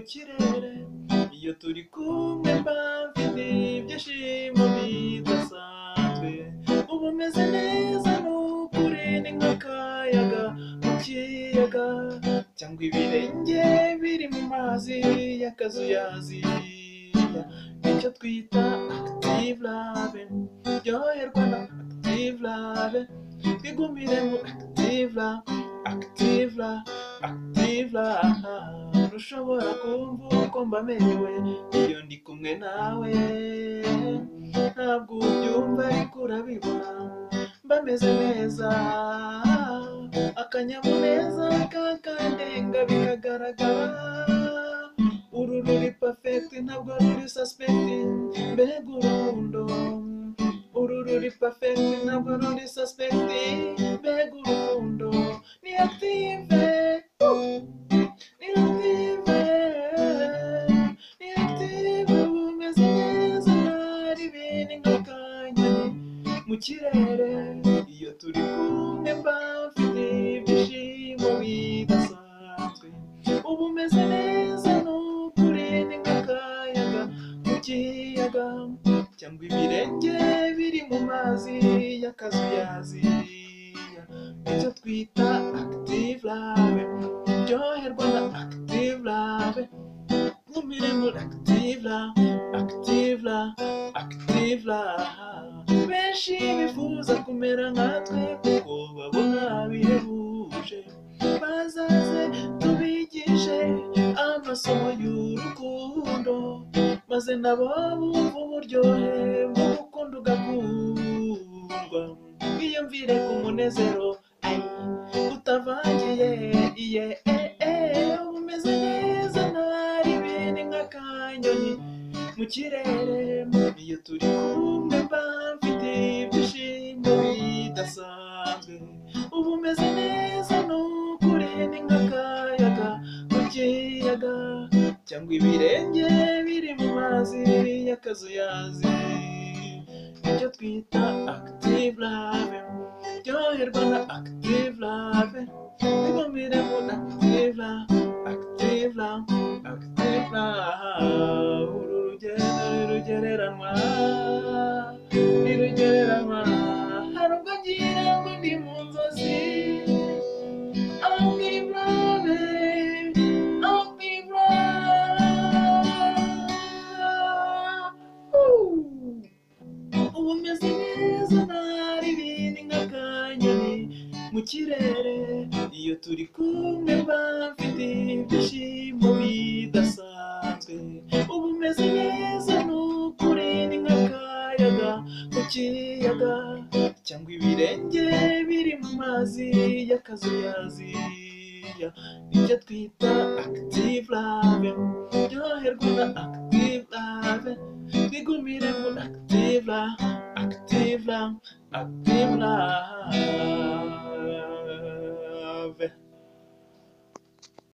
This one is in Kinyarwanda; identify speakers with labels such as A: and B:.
A: kirere iyo turi kumwe mba mfite ibyishimo bidasanzwe uba umeze neza n'ukuri ni nk'akayaga mu kiyaga cyangwa ibirenge biri mu mazi y'akazuyaziya icyo twita active love ryoherwa na active love twigumire mu active love active love active love ushobora kumva uko mbamerewe iyo ndi kumwe nawe ntabwo ubyumva ariko urabibona mbameze neza akanyamuneza kakandenga bikagaragara uru ruri pafeti ntabwo ruri sasipeti mbega urundo uru ruri pafeti ntabwo ruri sasipeti mbega urundo ni active ni active ni active ubu umeze neza ntari bini nk'akanyoni mu kirere iyo turi kumwe mba mfite ibyishimo bidasanzwe uba umeze neza n'ukuri ni nk'akayaga mu kiyaga cyangwa ibirenge biri mu mazi y'akazuyaziya icyo twita active love ryoherwa na active love nkumire muri active love active love active love benshi bifuza kumera nkatwe kuko babona bihebuje bazaze tubigishe amasomo y'urukundo maze nabo bumve uburyohe mu gukunda ugakundwa wiyumvire ku munezero ay, utavangiye iye e, e, uba umeze neza ntari bini nk'akanyoni mu kirere iyo turi kumwe mba mfite ibyishimo bidasanzwe uba umeze neza n'ukuri ni nk'akayaga mu kiyaga cyangwa ibirenge biri mu mazi y'akazuyazi icyo twita active love ryoherwa na active love ntibumire mu active love active love active love uru rugero ntirugereranwa ntirugereranwa hari ubwo ngira ngo ndi mu nzozi active love active love Woo! ubu meze neza ntari bindi nk'akanyoni mu kirere iyo turi kumwe mba mfite ibyishimo bidasanzwe ubu meze neza n'ukuri ni nk'akayaga mu kiyaga cyangwa ibirenge biri mu mazi y'akazuyaziya icyo twita active love ryoherwa na active love twigumire muri active love active love active love